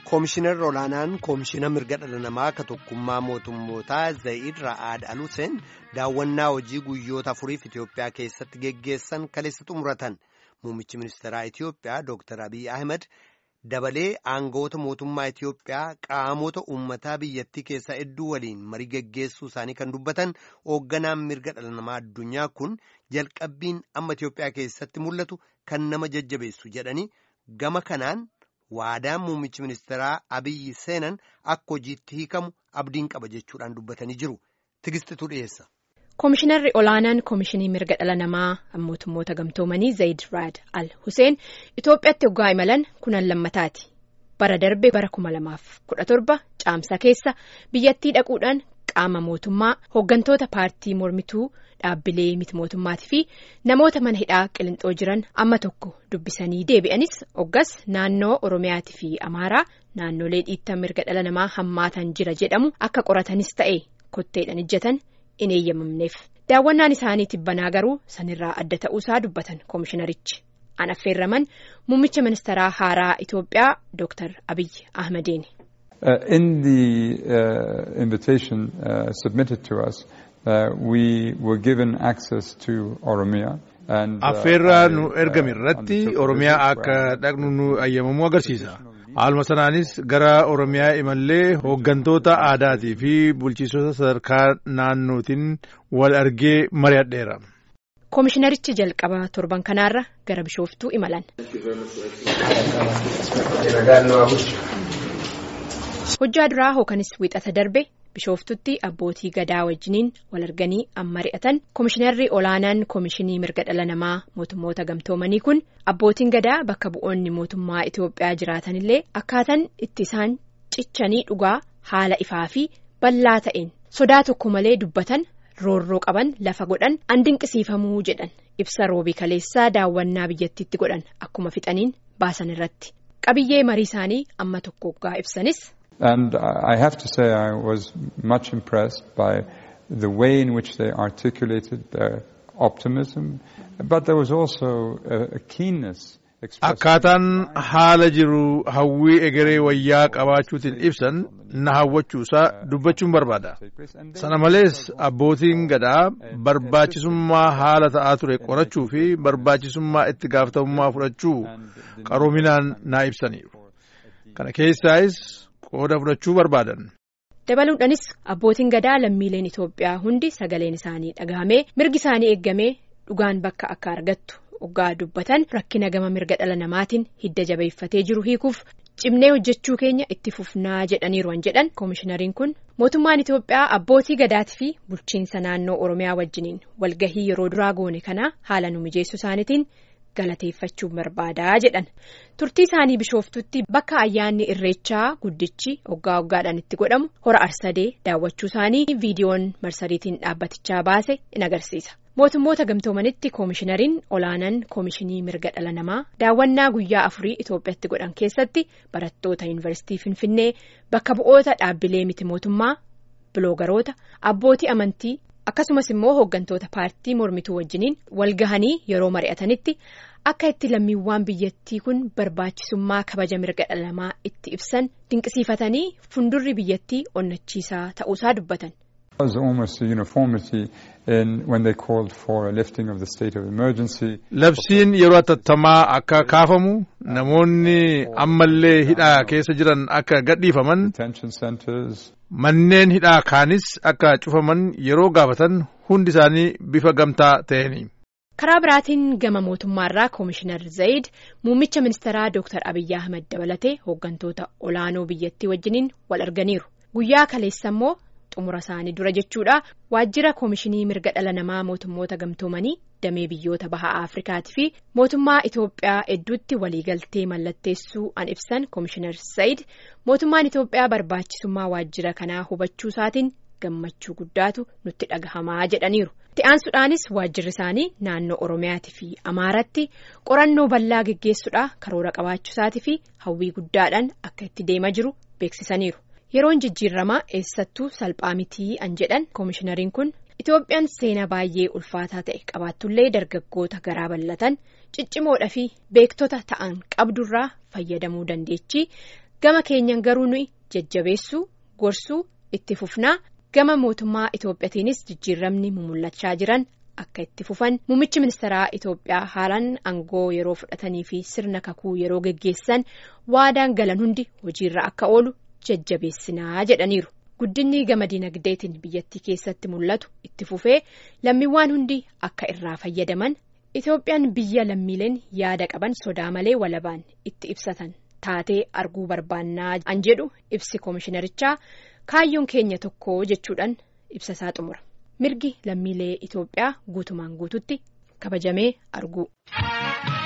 Koomishinarri olaanaan koomishina mirga dhala namaa ka tokkummaa mootummootaa Zayid Ra'aad Aluseen daawwannaa hojii guyyoota afuriif Itoophiyaa keessatti geggeessan kaleessa xumuratan. Muummichi ministeeraa Itoophiyaa Dr. Abiy Ahmed dabalee aangawoota mootummaa Itoophiyaa qaamota uummataa biyyattii keessaa hedduu waliin marii geggeessuu isaanii kan dubbatan hoogganaan mirga dhala namaa addunyaa kun jalqabbiin amma Itoophiyaa keessatti mul'atu kan nama jajjabeessu jedhanii gama kanaan. waadaan muummichi ministeeraa abiyyi seenan akka hojiitti hiikamu abdiin qaba jechuudhaan dubbatanii jiru tigistitu dhiyeessa. Koomishinarri olaanaan koomishinii mirga dhala namaa mootummoota gamtoomanii Zayid Raad Al Huseen Itoophiyaatti hoggaa imalan kunan lammataati. Bara darbe bara kuma lamaaf kudha torba caamsa keessa biyyattii dhaquudhaan qaama mootummaa hooggantoota paartii mormituu dhaabbilee miti mootummaatii fi namoota mana hidhaa qilinxoo jiran amma tokko dubbisanii deebi'anis hoggas naannoo oromiyaatii fi amaaraa naannolee dhiittaa mirga dhala namaa hammaatan jira jedhamu akka qoratanis ta'e kotteedhaan ijjatan in eeyyamamneef daawwannaan isaanii tibbanaa garuu sanirraa adda ta'uusaa dubbatan koomishinarichi an affeerraman muummicha ministeeraa haaraa Itoophiyaa Dr. Abiy Ahmediin. Uh, in the uh, invitation uh, submitted to us, we were given access to Oromia. Affeerraa nu ergame irratti Oromiyaa akka dhaqnu nu ayyamamuu agarsiisa. Haaluma sanaanis gara Oromiyaa imallee hooggantoota aadaatii fi bulchiisota sadarkaa naannootiin wal argee mari'adheera. Koomishinarichi jalqaba torban kanaarra gara bishooftuu imalan. hojjaa duraa hookanis wixata darbe bishooftutti abbootii gadaa wajjiniin wal arganii amma mari'atan koomishinarri olaanaan koomishinii mirga dhala namaa mootummoota gamtoomanii kun abbootiin gadaa bakka bu'oonni mootummaa Itoophiyaa jiraatanillee akkaataan itti isaan cichanii dhugaa haala ifaa fi bal'aa ta'een sodaa tokko malee dubbatan roorroo qaban lafa godhan an dinqisiifamuu jedhan ibsa roobii kaleessaa daawwannaa biyyattiitti godhan akkuma fixaniin baasan irratti qabiyyee marii isaanii amma tokko hoggaa ibsanis. And I have to say I was much impressed by the way in which they articulated their optimism, but there was also a, a keenness. Akkaataan haala jiru hawwii egeree wayyaa qabaachuutiin ibsan na hawwachuusaa dubbachuun barbaada. Sana malees abbootiin gadaa barbaachisummaa haala ta'aa ture qorachuu fi barbaachisummaa itti gaafatamummaa fudhachuu qaroominaan naa ibsaniiru. Kana keessaayis qooda fudhachuu barbaadan. Dabaluudhaanis abbootiin gadaa lammiileen Itoophiyaa hundi sagaleen isaanii dhagahamee mirgi isaanii eeggamee dhugaan bakka akka argattu hoggaa dubbatan rakkina gama mirga dhala namaatiin hidda jabeeffatee jiru hiikuuf cimnee hojjechuu keenya itti fufnaa jedhaniiru an jedhan koomishinariin kun mootummaan Itoophiyaa abbootii gadaatii fi bulchiinsa naannoo Oromiyaa wajjiniin walgahii yeroo duraa goone kanaa haala nu mijeessu isaaniitiin. galateeffachuun barbaadaa jedhan turtii isaanii bishooftutti bakka ayyaanni irreechaa guddichi hoggaa hoggaadhaan itti godhamu hora arsadee daawwachuu isaanii viidiyoon marsariitiin dhaabbatichaa baase in agarsiisa mootummoota gamtoomanitti koomishinariin olaanaan koomishinii mirga dhala namaa daawwannaa guyyaa afurii Itoophiyaatti godhan keessatti barattoota yuunivarsiitii finfinnee bakka bu'oota dhaabbilee miti mootummaa biloogaroota abbootii amantii. akkasumas immoo hooggantoota paartii mormituu wajjiniin walgahanii yeroo mari'atanitti akka itti lammiiwwan biyyattii kun barbaachisummaa kabaja mirga dhala namaa itti ibsan dinqisiifatanii fundurri biyyattii onnachiisaa ta'uusaa dubbatan. Labsiin yeroo atattamaa akka kaafamu namoonni ammallee hidhaa keessa jiran akka gadhiifaman. Manneen hidhaa kaanis akka cufaman yeroo gaafatan hundi isaanii bifa gamtaa ta'eni. Karaa biraatiin gama mootummaarraa koomishinar Zayid muummicha ministeeraa Dr. Abiyyi Ahmed dabalatee hooggantoota olaanoo biyyattii wajjiniin wal arganiiru. Guyyaa kaleessa immoo xumura isaanii dura jechuudha waajjira koomishinii mirga dhala namaa mootummoota gamtoomanii damee biyyoota baha Afrikaatii fi mootummaa Itoophiyaa hedduutti waliigaltee mallatteessuu an ibsan koomishinar Zayid mootummaan Itoophiyaa barbaachisummaa waajjira kanaa hubachuu isaatiin gammachuu guddaatu nutti dhagahamaa jedhaniiru. Itti aansuudhaanis waajjirri isaanii naannoo Oromiyaatii fi Amaaratti qorannoo bal'aa geggeessuudhaa karoora qabaachuu isaatii fi hawwii guddaadhaan akka itti deemaa jiru beeksisaniiru. Yeroon jijjiiramaa eessattuu salphaa mitii an jedhan koomishinariin kun Itoophiyaan seenaa baay'ee ulfaataa ta'e qabaattullee dargaggoota garaa bal'atan ciccimoodhaa fi beektota ta'an qabdurraa fayyadamuu dandeechi gama keenyan garuu nuyi jajjabeessuu gorsuu itti fufnaa gama mootummaa Itoophiyaatiinis jijjiiramni mumullachaa jiran akka itti fufan muummichi ministeeraa Itoophiyaa haalaan aangoo yeroo fudhatanii fi sirna kakuu yeroo geggeessan waadaan galan hundi hojiirra akka oolu jajjabeessinaa jedhaniiru. Guddinni gama dinagdeetiin biyyattii keessatti mul'atu itti fufee lammiiwwan hundi akka irraa fayyadaman Itoophiyaan biyya lammiileen yaada qaban sodaa malee walabaan itti ibsatan taatee arguu barbaannaa an jedhu ibsi koomishinarichaa kaayyoon keenya tokko jechuudhaan ibsasaa xumura. Mirgi lammiilee Itoophiyaa guutumaan guututti kabajamee arguu.